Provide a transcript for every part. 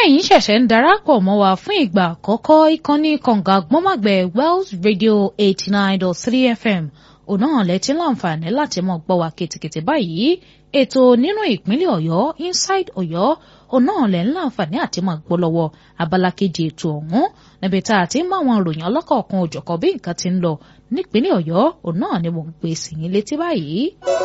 ẹ̀yin ṣẹ̀ṣẹ̀ ń darapọ̀ mọ́ wa fún ìgbà àkọ́kọ́ ìkànnì kànga gbọ́mọ̀gbẹ̀ Wells Radio eighty nine dot three FM òun náà lẹ́tí láǹfààní láti mọ̀ gbọ́ wa kìtìkìtì báyìí ètò nínú ìpínlẹ̀ Ọ̀yọ́ Inside Ọ̀yọ́ òun náà lẹ́ ń láǹfààní àti mọ̀ gbọ́ lọ́wọ́ abala kejì ètò ọ̀hún níbi tá a ti ń mọ àwọn ìròyìn ọlọ́kọ̀ọ̀kan òjọ̀kọ̀ bí nǹkan ti ń lọ nípínlẹ̀ Ọ̀yọ́ òun náà ni mò ń gbé sí yín létí báyìí.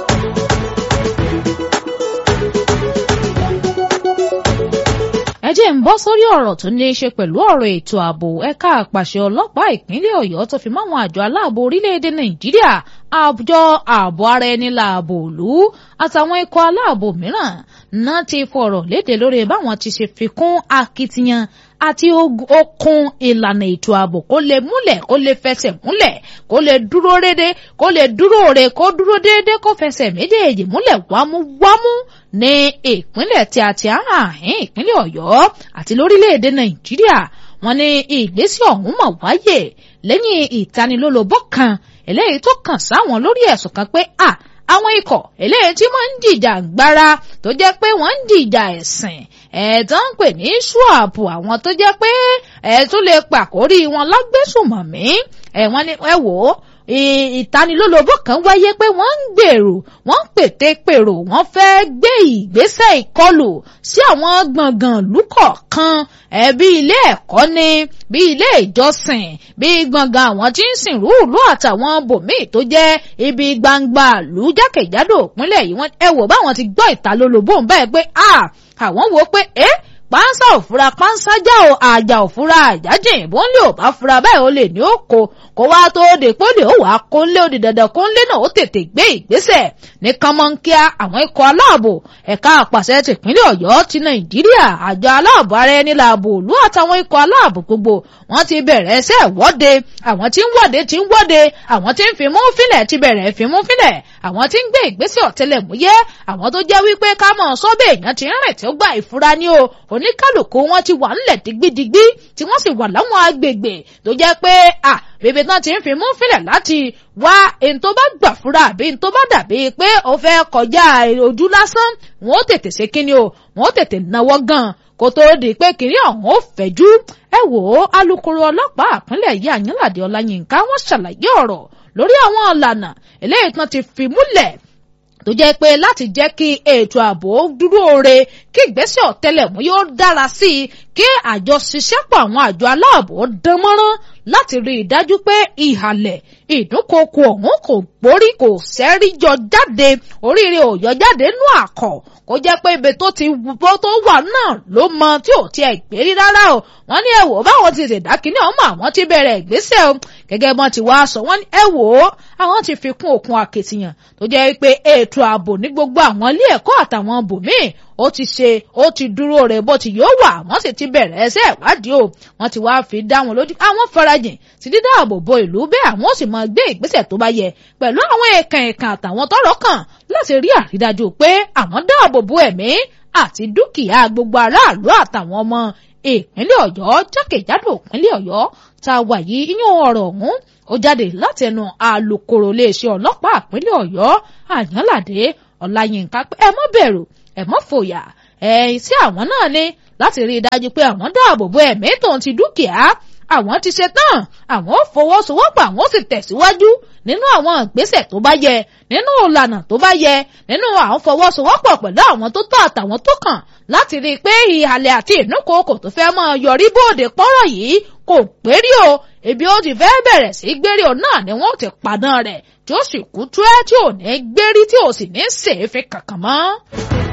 ẹ jẹ́ ń bọ́ sórí ọ̀rọ̀ tó ní í ṣe pẹ̀lú ọ̀rọ̀ ètò ààbò ẹ̀ka àpàṣẹ ọlọ́pàá ìpínlẹ̀ Ọ̀yọ́ tó fi máwọn àjọ aláàbò orílẹ̀-èdè Nàìjíríà àjọ ààbò ara ẹni láàbò òlú àtàwọn ikọ̀ aláàbò mìíràn náà ti fọ̀rọ̀ léde lórí báwọn ti ṣe fi kún akitiyan àti okun ìlànà ètò ààbò kó lè múlẹ̀ kó lè fẹsẹ̀ múlẹ̀ kó lè dúró rédé kó lè dúró re kó dúró déédé kó fẹsẹ̀ méjèèjì múlẹ̀ wámúwámú ní ìpínlẹ̀ tí a ti àhín ìpínlẹ̀ Ọ̀yọ́ àti lórílẹ̀‐èdè Nàìjíríà wọ́n ní ìgbésẹ̀ ọ̀hún mọ̀ wáyé lẹ́yìn ìtanilólobó kan eléyìí tó kàn sáwọn lórí ẹ̀sùn kan pé à àwọn ikọ̀ eléyìí tí wọ́n ń dìjà gbára tó jẹ́ pé wọ́n ń dìjà ẹ̀sìn ẹ̀ẹ́dán ń pè ní ṣùàbù àwọn tó jẹ́ pé ẹ̀ tún lè pàkórí wọn lágbésùmọ̀mí ẹ̀ wọ́n ní ẹ wò ó ìtanilólobó kan wáyé pé wọ́n ń gbèrò wọ́n ń pète pèrò wọ́n fẹ́ gbé ìgbésẹ̀ ìkọlù sí àwọn gbọ̀ngàn lúkọ̀ kan ẹ̀bí ilé ẹ̀kọ́ ni bí ilé ìjọsìn bí gbọ̀ngàn àwọn tí ń sìn rúùlù àtàwọn bòmíì tó jẹ́ ibi gbangba lù jákèjádò ìpínlẹ̀ yìí wọ́n ẹ wò báwọn ti gbọ́ ìtanilólobó ń bẹ́ẹ̀ pé àwọn wò pé ẹ́ pánsá òfura pánsá já o àjà òfura àjájìn ìbọn lè ò bá fura báyìí ó lè ní ó kó kó wá tó de pé ó lè ó wà á kó lé ó di dandan kó lé náà ó tètè gbé ìgbésẹ̀ ní kánmọ́nkíá àwọn ikọ̀ aláàbò ẹ̀ka àpàṣẹ tìpínlẹ̀ ọ̀yọ́ ti nàìjíríà àjọ aláàbò ara ẹni làbò òlú àtàwọn ikọ̀ aláàbò gbogbo wọ́n ti bẹ̀rẹ̀ ẹsẹ̀ wọ́de àwọn tí ń wọ́de tí ń wọ́de àwọn tí ń fimú fílẹ̀ ti bẹ̀rẹ̀ fimú fílẹ̀ àwọn tí ń gbé ìgbésẹ̀ ọ̀tẹlẹ̀múyẹ́ àwọn tó jẹ́ wípé ká mọ̀ sọ́bẹ̀ èèyàn ti ń rìn tí ó gba ìfura ní o oníkálùkù wọn ti wà ńlẹ̀ digbidigbi tí wọ́n sì wà láwọn agbègbè tó jẹ́ pé à bèbè náà ti ń fi mú fílẹ̀ láti wá èyí tó bá gbà fúra àbí èyí tó bá dàbí pé ó fẹ́ kọjá ojú lásán wọn ó tètè ṣe kíni o wọn ó tètè náwó gan kó tó di pé kiri ọ̀hún ó fẹ̀jú ẹ wò ó alukoro ọlọ́pàá àpínlẹ̀ yìí Àyànládé Ọláyínká wọ́n ṣàlàyé ọ̀rọ̀ lórí àwọn ọ̀lànà eléyìí tán ti fi múlẹ̀ tó jẹ́ pé láti jẹ́ kí ètò ààbò dúró re kí ìgbésẹ̀ ọ̀tẹlẹ̀múyẹ́ ó dára sí i kí àjọṣiṣẹ́pọ̀ àwọn àjọ aláàbò dán mọ́rán láti rí i dájú pé ìhàlẹ̀ ìdúnkokò ọ̀hún kò gbórí kò sẹ́rí jọ jáde oríire ò yọ jáde nú àkọ́ kó jẹ́ pé ibi tó ti bó tó wà náà ló mọ tí ò tiẹ̀ gbérí rárá o wọ́n ní ẹ wò báwọn ti ṣèdá kínní ọmọ àwọn ti bẹ̀rẹ̀ ìgbésẹ̀ o gẹ́gẹ́ bọ́n ti wá sọ wọ́n ní ẹ wò ó àwọn ti fi kún òkun akitiyan tó jẹ́ pé ètò ààbò ní gbogbo àwọn ilé ẹ̀kọ́ àtàwọn bòmíì ó ti ṣe ó ti dúró rẹ̀ bó ti yóò wà wọ́n sì ti bẹ̀rẹ̀ ẹsẹ̀ ìwádìí o wọ́n ti wáá fi dá wọn lójú àwọn farajìn ti dídá ààbò bo ìlú bẹ́ẹ̀ àwọn ó sì máa gbé ìgbésẹ̀ tó bá yẹ pẹ̀lú àwọn èèkàn èèkàn àtàwọn tọ́rọ̀ kàn láti rí àrídájú pé àwọn dáàbò bo ẹ̀mí àti dúkìá gbogbo aráàlú àtàwọn ọmọ ìpínlẹ̀ Ọ̀yọ́ jákèjádò ìpínlẹ̀ Ọ̀yọ́ tá a wà yìí iyún ọ̀rọ̀ ọ̀hún ó jáde látẹnu alukoro iléeṣẹ́ ọlọ́pàá ìpínlẹ̀ Ọ̀yọ́ Àyànládé Ọláyínká pé ẹ má bẹ̀rù ẹ má fòyà ẹ̀yìn tí àwọn náà ní láti rí i dájú pé àwọn dáàbò bo ẹ̀mí tòun ti dúkìá àwọn ti ṣe tán àwọn ò fọwọ́sowọ́pọ̀ àwọn ò sì tẹ̀síwájú nínú àwọn ìgbésẹ̀ tó bá yẹ nínú ìlànà tó bá yẹ nínú àwọn fọwọ́sowọ́pọ̀ pẹ̀lú àwọn tó tọ́ àtàwọn tó kàn láti rí i pé ìhàlẹ̀ àti ìnúkòókò tó fẹ́ máa yọrí bóde pọ́rọ̀ yìí kò pérí o ebi ó ti fẹ́ bẹ̀rẹ̀ sí gbérí o náà ni wọ́n ti padà rẹ̀ tí ó sì kú tú ẹ́ tí ò ní gbérí tí ò sì ní sèéfín kankan mọ́.